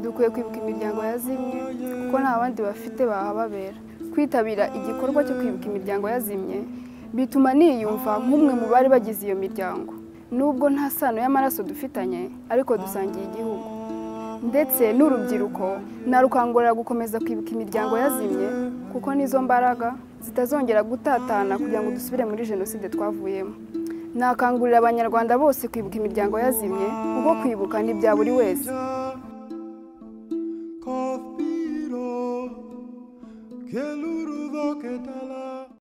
dukwiye kwibuka imiryango yazimye kuko nta bandi bafite bahababera kwitabira igikorwa cyo kwibuka imiryango yazimye bituma niyumva nk'umwe mu bari bagize iyo miryango nubwo nta sano y'amaraso dufitanye ariko dusangiye igihugu ndetse n'urubyiruko narukangurira gukomeza kwibuka imiryango yazimye kuko nizo mbaraga zitazongera gutatana kugira ngo dusubire muri jenoside twavuyemo nakangurira abanyarwanda bose kwibuka imiryango yazimye kuko kwibuka ni bya buri wese